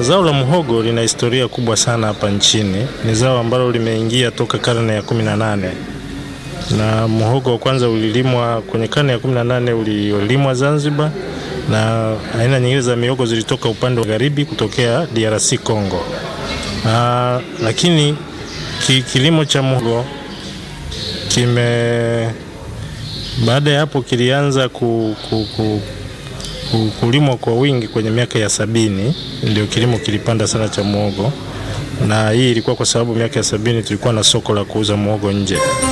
zao la muhogo lina historia kubwa sana hapa nchini. Ni zao ambalo limeingia toka karne ya 18 na muhogo wa kwanza ulilimwa kwenye karne ya 18 ulilimwa Zanzibar, na aina nyingine za mihogo zilitoka upande wa magharibi kutokea DRC Congo. Aa, lakini ki, kilimo cha muhogo kime baada ya hapo kilianza ku, ku, ku, ku, kulimwa kwa wingi kwenye miaka ya sabini, ndio kilimo kilipanda sana cha muhogo, na hii ilikuwa kwa sababu miaka ya sabini tulikuwa na soko la kuuza muhogo nje.